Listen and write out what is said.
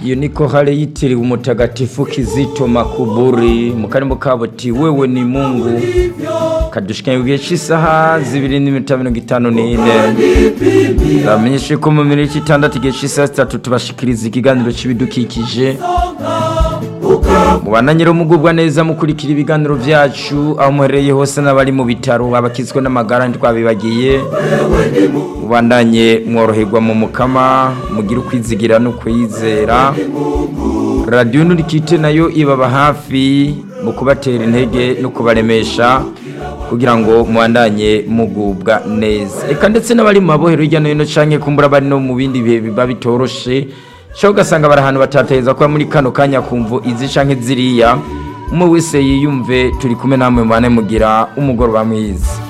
iyo ni kohale yitiriwe umutagatifu Kizito Makuburi mu karimo kabo ti wewe ni Mungu kadushikanye igihe cy'isaha zibiri n'iminota mirongo itanu n'ine bamenyeshe ko mu minota itandatu igihe cy'isaha zitatu tubashikiriza ikiganiro cy'ibidukikije mubana nyiri umugubwa neza mukurikira ibiganiro byacu aho muherereye hose n'abari mu bitaro abakizwe n'amagara ntitwabibagiye mubandanye mworoherwa mu mukama mugire ukwizigira no kwizera radiyo nurikite nayo ibaba hafi mu kubatera intege no kubaremesha kugira ngo mubandanye mugubwa neza reka ndetse n'abari mu mabohero hirya no hino canke kumbura bari no mu bindi bihe biba bitoroshe cyo ugasanga bari ahantu batateza kuba muri kano kanya kumva izi canke ziriya umwe wese yiyumve turi kumwe namwe mubane mugira umugoroba mwiza